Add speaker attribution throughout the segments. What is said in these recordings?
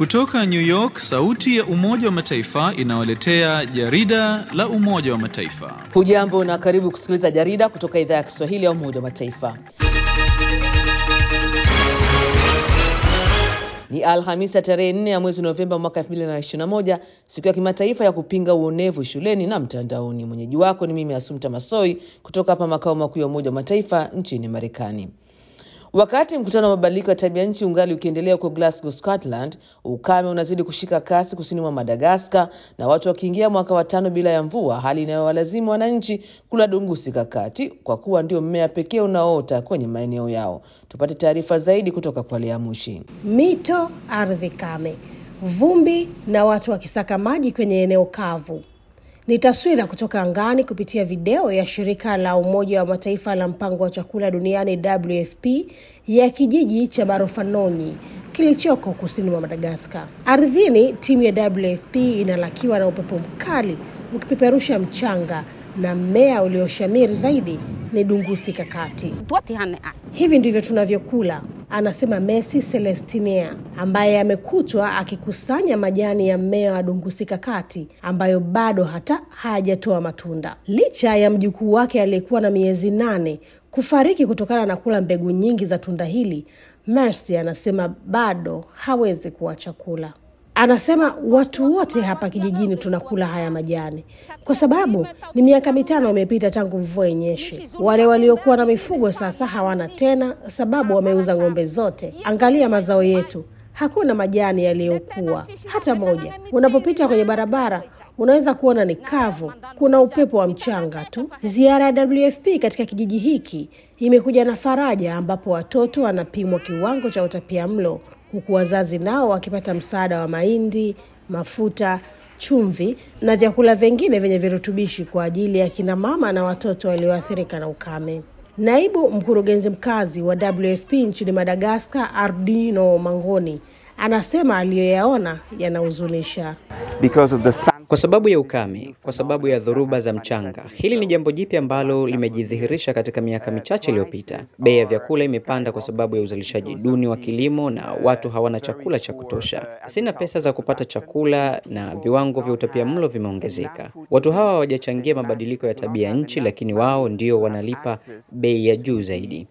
Speaker 1: Kutoka New York, sauti ya Umoja wa Mataifa inawaletea jarida la Umoja wa Mataifa.
Speaker 2: Hujambo na karibu kusikiliza jarida kutoka idhaa ya Kiswahili ya Umoja wa Mataifa. Ni Alhamisi ya tarehe 4 ya mwezi Novemba mwaka 2021, siku ya kimataifa ya kupinga uonevu shuleni na mtandaoni. Mwenyeji wako ni mimi Asumta Masoi kutoka hapa makao makuu ya Umoja wa Mataifa nchini Marekani. Wakati mkutano wa mabadiliko ya tabia nchi ungali ukiendelea huko Glasgow, Scotland, ukame unazidi kushika kasi kusini mwa Madagaskar na watu wakiingia mwaka wa tano bila ya mvua, hali inayowalazimu wananchi kula dungusi kakati kwa kuwa ndio mmea pekee unaoota kwenye maeneo yao. Tupate taarifa zaidi kutoka kwa Lea Mushi.
Speaker 3: Mito, ardhi kame, vumbi na watu wakisaka maji kwenye eneo kavu ni taswira kutoka angani kupitia video ya shirika la Umoja wa Mataifa la mpango wa chakula duniani WFP ya kijiji cha Barofanonyi kilichoko kusini mwa Madagaskar. Ardhini, timu ya WFP inalakiwa na upepo mkali ukipeperusha mchanga na mmea ulioshamiri zaidi ni dungusi kakati. Hivi ndivyo tunavyokula, anasema Messi Celestinea ambaye amekutwa akikusanya majani ya mmea wa dungusi kakati ambayo bado hata hayajatoa matunda, licha ya mjukuu wake aliyekuwa na miezi nane kufariki kutokana na kula mbegu nyingi za tunda hili. Mercy anasema bado hawezi kuacha kula. Anasema watu wote hapa kijijini tunakula haya majani kwa sababu ni miaka mitano imepita tangu mvua inyeshe. Wale waliokuwa na mifugo sasa hawana tena, sababu wameuza ng'ombe zote. Angalia mazao yetu, hakuna majani yaliyokuwa hata moja. Unapopita kwenye barabara unaweza kuona ni kavu, kuna upepo wa mchanga tu. Ziara ya WFP katika kijiji hiki imekuja na faraja, ambapo watoto wanapimwa kiwango cha utapia mlo huku wazazi nao wakipata msaada wa mahindi, mafuta, chumvi na vyakula vingine vyenye virutubishi kwa ajili ya kina mama na watoto walioathirika na ukame. Naibu mkurugenzi mkazi wa WFP nchini Madagaskar, Ardino Mangoni, anasema aliyoyaona yanahuzunisha.
Speaker 4: Kwa sababu ya ukame, kwa sababu ya dhoruba za mchanga. Hili ni jambo jipya ambalo limejidhihirisha katika miaka michache iliyopita. Bei ya vyakula imepanda kwa sababu ya uzalishaji duni wa kilimo na watu hawana chakula cha kutosha. Sina pesa za kupata chakula na viwango vya utapiamlo vimeongezeka. Watu hawa hawajachangia mabadiliko ya tabia nchi, lakini wao ndio wanalipa bei ya juu zaidi.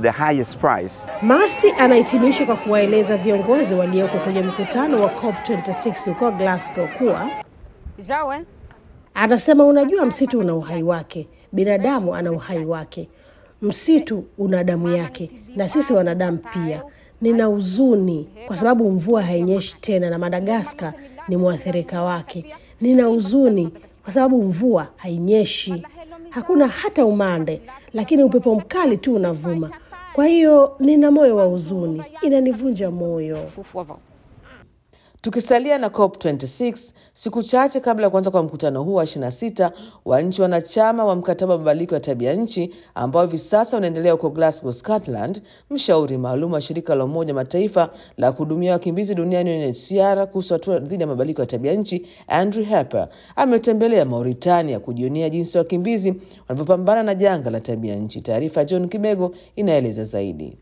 Speaker 3: Marcy anahitimisha kwa kuwaeleza viongozi walioko kwenye mkutano wa COP26 huko Glasgow kuwa anasema, unajua, msitu una uhai wake, binadamu ana uhai wake, msitu una damu yake, na sisi wanadamu pia. Nina huzuni kwa sababu mvua hainyeshi tena na Madagaskar ni mwathirika wake. Nina huzuni kwa sababu mvua hainyeshi, hakuna hata umande, lakini upepo mkali tu unavuma. Kwa hiyo nina moyo wa huzuni, inanivunja moyo.
Speaker 2: Tukisalia na COP26 siku chache kabla ya kuanza kwa mkutano huu wa 26 wa nchi wanachama wa mkataba wa mabadiliko ya tabia nchi ambao hivi sasa unaendelea huko Glasgow, Scotland, mshauri maalum wa shirika la Umoja Mataifa la kuhudumia wakimbizi duniani UNHCR kuhusu hatua dhidi ya mabadiliko ya tabia nchi Andrew Harper ametembelea Mauritania kujionea jinsi wakimbizi wanavyopambana na janga la tabia nchi. Taarifa ya John Kibego inaeleza zaidi.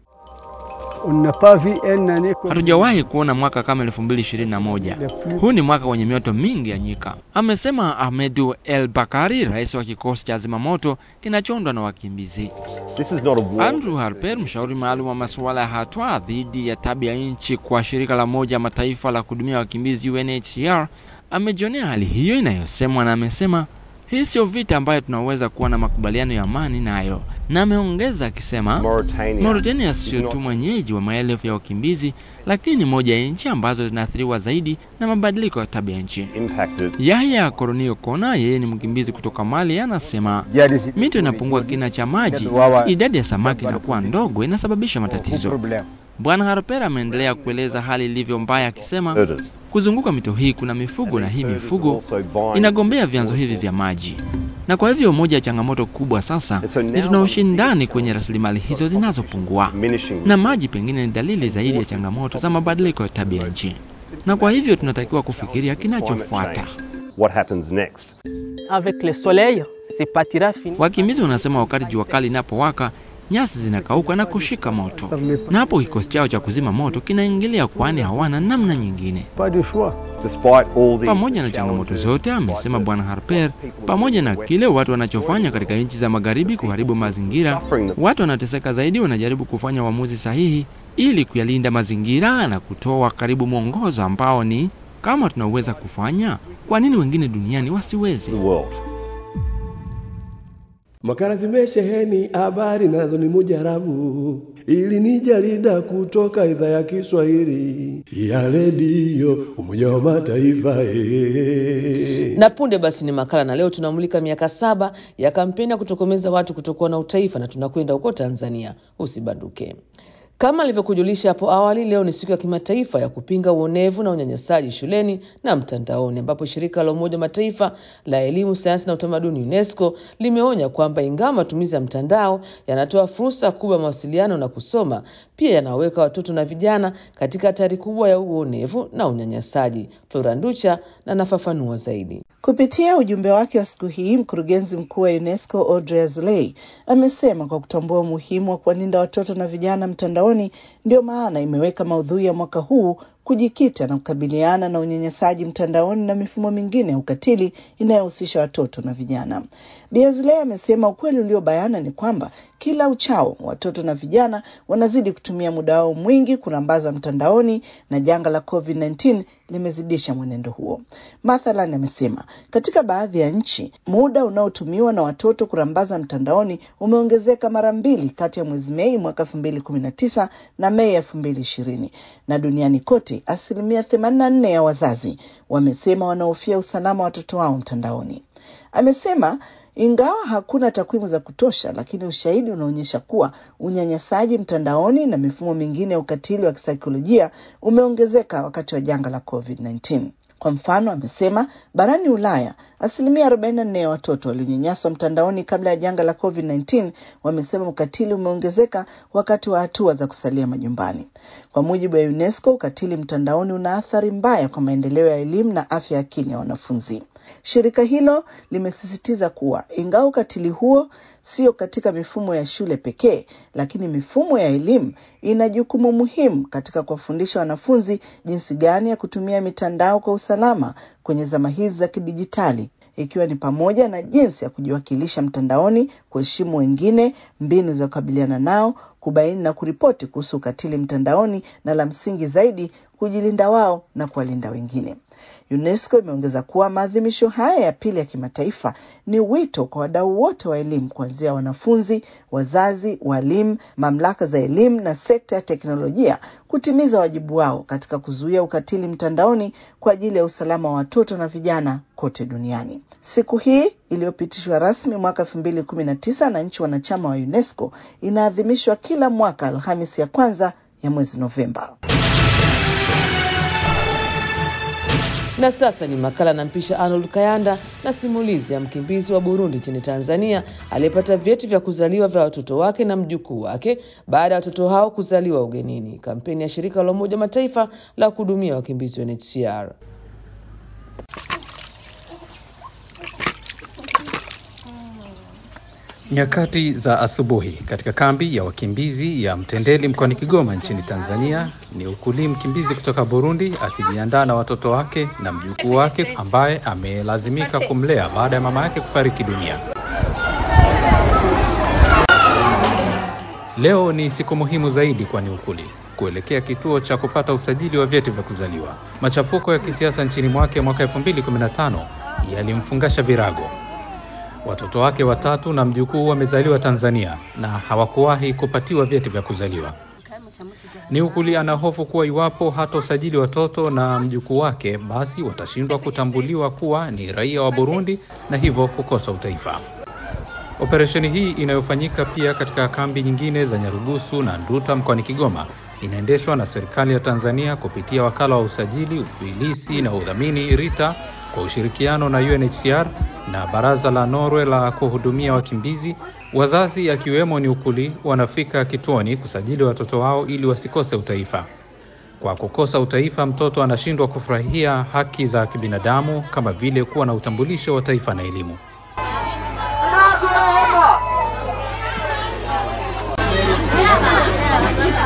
Speaker 5: Hatujawahi kuona mwaka kama 2021. Huu ni mwaka wenye mioto mingi ya nyika, amesema Ahmedu El Bakari, rais wa kikosi cha zimamoto kinachoundwa na wakimbizi. Andrew Harper, mshauri maalum wa masuala ya hatua dhidi ya tabia nchi kwa shirika la Umoja Mataifa la kuhudumia wakimbizi UNHCR, amejionea hali hiyo inayosemwa na amesema hii sio vita ambayo tunaweza kuwa na makubaliano ya amani nayo, na ameongeza akisema Mauritania sio tu mwenyeji wa maelfu ya wakimbizi, lakini moja ya nchi ambazo zinaathiriwa zaidi na mabadiliko ya tabia nchi. Yahya Koronio Kona, yeye ni mkimbizi kutoka Mali, anasema mito inapungua kina cha maji, idadi ya samaki inakuwa ndogo, inasababisha matatizo. Bwana Harper ameendelea kueleza hali ilivyo mbaya, akisema kuzunguka mito hii kuna mifugo na hii mifugo inagombea vyanzo hivi vya maji, na kwa hivyo moja ya changamoto kubwa sasa ni tuna ushindani kwenye rasilimali hizo zinazopungua, na maji pengine ni dalili zaidi ya changamoto za mabadiliko ya tabia nchi, na kwa hivyo tunatakiwa kufikiria kinachofuata. Wakimbizi wanasema wakati jua kali inapowaka nyasi zinakauka na kushika moto, na hapo kikosi chao cha kuzima moto kinaingilia, kwani hawana namna nyingine. Pamoja na changamoto zote, amesema Bwana Harper, pamoja na kile watu wanachofanya katika nchi za magharibi kuharibu mazingira, watu wanateseka zaidi wanajaribu kufanya uamuzi sahihi ili kuyalinda mazingira na kutoa karibu mwongozo ambao ni kama tunaweza kufanya, kwa nini wengine duniani wasiweze?
Speaker 6: Makala zimesheheni habari nazo ni mujarabu, ili ni jarida kutoka idhaa ya Kiswahili ya redio Umoja wa Mataifa. eh.
Speaker 2: Na punde basi ni makala, na leo tunamulika miaka saba ya kampeni ya kutokomeza watu kutokuwa na utaifa, na tunakwenda huko Tanzania. Usibanduke. Kama alivyokujulisha hapo awali, leo ni siku ya kimataifa ya kupinga uonevu na unyanyasaji shuleni na mtandaoni, ambapo shirika la Umoja wa Mataifa la elimu, sayansi na utamaduni UNESCO limeonya kwamba ingawa matumizi ya mtandao yanatoa fursa kubwa ya mawasiliano na kusoma, pia yanaweka watoto na vijana katika hatari kubwa ya uonevu na unyanyasaji. Flora Nducha na nafafanua zaidi.
Speaker 7: Kupitia ujumbe wake wa siku hii, mkurugenzi mkuu wa UNESCO Audrey Azoulay amesema kwa kutambua umuhimu wa kuwalinda watoto na vijana mtandaoni, ndio maana imeweka maudhui ya mwaka huu kujikita na kukabiliana na unyanyasaji mtandaoni na mifumo mingine ya ukatili inayohusisha watoto na vijana. Bi Azoulay amesema ukweli uliobayana ni kwamba kila uchao watoto na vijana wanazidi kutumia muda wao mwingi kurambaza mtandaoni na janga la COVID-19 limezidisha mwenendo huo. Mathalan, amesema katika baadhi ya nchi muda unaotumiwa na watoto kurambaza mtandaoni umeongezeka mara mbili kati ya mwezi Mei mwaka 2019 na Mei 2020, na duniani kote asilimia 84 ya wazazi wamesema wanahofia usalama wa watoto wao mtandaoni. Amesema ingawa hakuna takwimu za kutosha, lakini ushahidi unaonyesha kuwa unyanyasaji mtandaoni na mifumo mingine ya ukatili wa kisaikolojia umeongezeka wakati wa janga la COVID-19. Kwa mfano, amesema barani Ulaya asilimia 44 ya watoto walionyanyaswa mtandaoni kabla ya janga la COVID-19 wamesema ukatili umeongezeka wakati wa hatua za kusalia majumbani. Kwa mujibu wa UNESCO, ukatili mtandaoni una athari mbaya kwa maendeleo ya elimu na afya ya akili ya wanafunzi. Shirika hilo limesisitiza kuwa ingawa ukatili huo sio katika mifumo ya shule pekee, lakini mifumo ya elimu ina jukumu muhimu katika kuwafundisha wanafunzi jinsi gani ya kutumia mitandao kwa usalama kwenye zama hizi za kidijitali, ikiwa ni pamoja na jinsi ya kujiwakilisha mtandaoni, kuheshimu wengine, mbinu za kukabiliana nao, kubaini na kuripoti kuhusu ukatili mtandaoni, na la msingi zaidi, kujilinda wao na kuwalinda wengine. UNESCO imeongeza kuwa maadhimisho haya ya pili ya kimataifa ni wito kwa wadau wote wa elimu kuanzia wanafunzi, wazazi, walimu, mamlaka za elimu na sekta ya teknolojia kutimiza wajibu wao katika kuzuia ukatili mtandaoni kwa ajili ya usalama wa watoto na vijana kote duniani. Siku hii iliyopitishwa rasmi mwaka 2019 na nchi wanachama wa UNESCO inaadhimishwa kila mwaka Alhamisi ya kwanza ya mwezi Novemba.
Speaker 2: Na sasa ni makala nampisha Arnold Kayanda na simulizi ya mkimbizi wa Burundi nchini Tanzania aliyepata vyeti vya kuzaliwa vya watoto wake na mjukuu wake baada ya watoto hao kuzaliwa ugenini. Kampeni ya shirika la Umoja wa Mataifa la kuhudumia wakimbizi UNHCR.
Speaker 8: Nyakati za asubuhi katika kambi ya wakimbizi ya Mtendeli mkoani Kigoma nchini Tanzania, ni ukuli mkimbizi kutoka Burundi akijiandaa na watoto wake na mjukuu wake ambaye amelazimika kumlea baada ya mama yake kufariki dunia. Leo ni siku muhimu zaidi kwa Niukuli kuelekea kituo cha kupata usajili wa vyeti vya kuzaliwa. Machafuko ya kisiasa nchini mwake mwaka 2015 yalimfungasha virago. Watoto wake watatu na mjukuu wamezaliwa Tanzania na hawakuwahi kupatiwa vyeti vya kuzaliwa. Niukuli ana hofu kuwa iwapo hatosajili watoto na mjukuu wake, basi watashindwa kutambuliwa kuwa ni raia wa Burundi na hivyo kukosa utaifa. Operesheni hii inayofanyika pia katika kambi nyingine za Nyarugusu na Nduta mkoani Kigoma inaendeshwa na serikali ya Tanzania kupitia wakala wa usajili, ufilisi na udhamini RITA kwa ushirikiano na UNHCR na baraza la Norwe la kuhudumia wakimbizi. Wazazi akiwemo Niukuli wanafika kituoni kusajili watoto wao ili wasikose utaifa. Kwa kukosa utaifa, mtoto anashindwa kufurahia haki za kibinadamu kama vile kuwa na utambulisho wa taifa na elimu.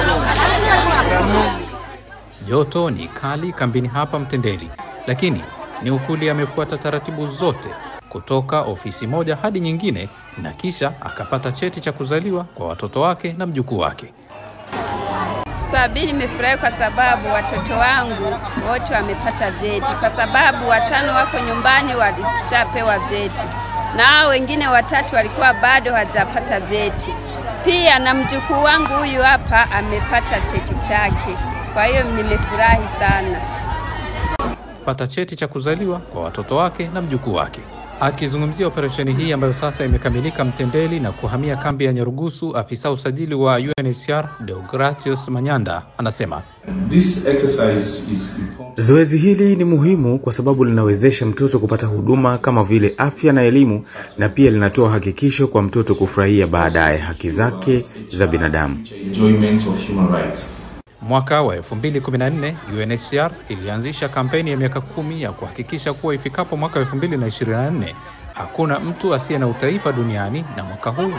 Speaker 8: Joto ni kali kambini hapa Mtendeli, lakini Niukuli amefuata taratibu zote kutoka ofisi moja hadi nyingine na kisha akapata cheti cha kuzaliwa kwa watoto wake na mjukuu wake.
Speaker 9: Sabini nimefurahi kwa sababu watoto wangu wote wamepata vyeti, kwa sababu watano wako nyumbani walishapewa vyeti na hao wengine watatu walikuwa bado hawajapata vyeti. Pia na mjukuu wangu huyu hapa amepata cheti chake, kwa hiyo nimefurahi sana.
Speaker 8: Pata cheti cha kuzaliwa kwa watoto wake na mjukuu wake. Akizungumzia operesheni hii ambayo sasa imekamilika Mtendeli na kuhamia kambi ya Nyarugusu, afisa usajili wa UNHCR Deogratius Manyanda anasema
Speaker 10: This exercise is
Speaker 11: Zoezi hili ni muhimu kwa sababu linawezesha mtoto kupata huduma kama vile afya na elimu na pia linatoa hakikisho kwa mtoto kufurahia baadaye haki zake za binadamu.
Speaker 10: enjoyment of human rights.
Speaker 8: Mwaka wa 2014 UNHCR ilianzisha kampeni ya miaka kumi ya kuhakikisha kuwa ifikapo mwaka 2024 hakuna mtu asiye na utaifa duniani, na mwaka huu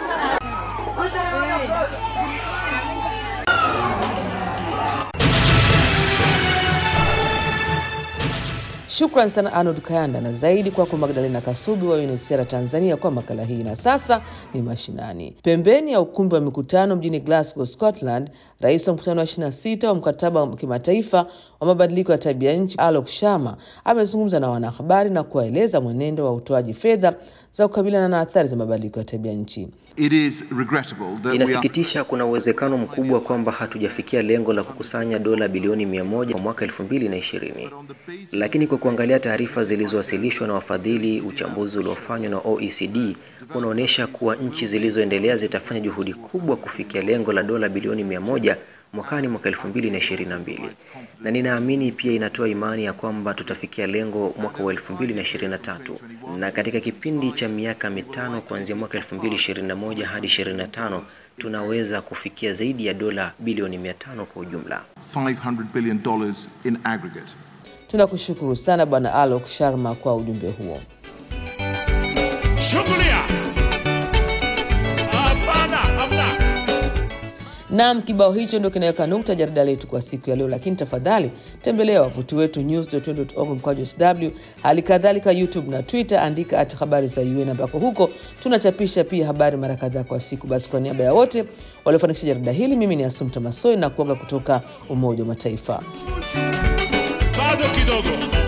Speaker 2: Shukran sana Arnold Kayanda na zaidi kwako Magdalena Kasubi wa UNHCR Tanzania kwa makala hii. Na sasa ni mashinani. Pembeni ya ukumbi wa mikutano mjini Glasgow, Scotland, rais wa mkutano wa 26 wa mkataba wa kimataifa wa mabadiliko ya tabia nchi Alok Sharma amezungumza na wanahabari na kuwaeleza mwenendo wa utoaji fedha za kukabiliana na athari za mabadiliko ya tabia nchi.
Speaker 12: It is regrettable that we are
Speaker 4: Inasikitisha, kuna uwezekano mkubwa kwamba hatujafikia lengo la kukusanya dola bilioni mia moja kwa mwaka elfu mbili na ishirini, lakini kwa kuangalia taarifa zilizowasilishwa na wafadhili, uchambuzi uliofanywa na OECD unaonyesha kuwa nchi zilizoendelea zitafanya juhudi kubwa kufikia lengo la dola bilioni mia moja mwakani mwaka elfu mbili na ishirini na mbili na ninaamini pia inatoa imani ya kwamba tutafikia lengo mwaka wa elfu mbili na ishirini na tatu na katika kipindi cha miaka mitano kuanzia mwaka elfu mbili ishirini na moja hadi ishirini na tano tunaweza kufikia zaidi ya dola bilioni mia tano kwa ujumla.
Speaker 12: 500 billion dollars in aggregate.
Speaker 2: Tunakushukuru sana Bwana Alok Sharma kwa ujumbe huo. Naam, kibao hicho ndio kinaweka nukta jarida letu kwa siku ya leo, lakini tafadhali tembelea wavuti wetu news.org mkwaju sw, hali kadhalika YouTube na Twitter, andika at habari za UN, ambako huko tunachapisha pia habari mara kadhaa kwa siku. Basi kwa niaba ya wote waliofanikisha jarida hili, mimi ni Asumta Masoi na kuaga kutoka Umoja wa Mataifa.
Speaker 13: bado kidogo